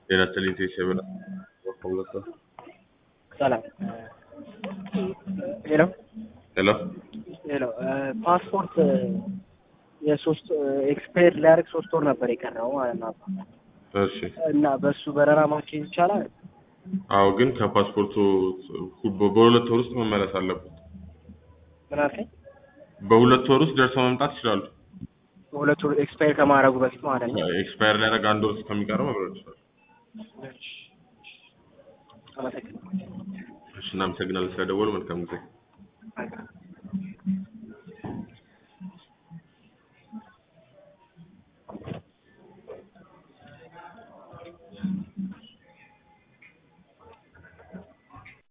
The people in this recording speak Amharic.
ጤና ይስጥልኝ ቴሴ ብላ ወፈለከ ሰላም ሄሎ ሄሎ ሄሎ ፓስፖርት የሶስት ኤክስፓየር ሊያደርግ ሶስት ወር ነበር የቀረው ማለት ነው እሺ እና በእሱ በረራ ማስኬድ ይቻላል? አዎ ግን ከፓስፖርቱ ሁ- በሁለት ወር ውስጥ መመለስ አለበት ምን አልከኝ? በሁለት ወር ውስጥ ደርሰው መምጣት ይችላሉ በሁለት ወር ኤክስፓየር ከማድረጉ በፊት ማለት ነው። ኤክስፓየር ሊያደርግ አንድ ወር ከሚቀረው መምረጥ ይችላሉ አመሰግናለሁ። እሺ እናመሰግናለን ስለደወሉ መልካም ጊዜ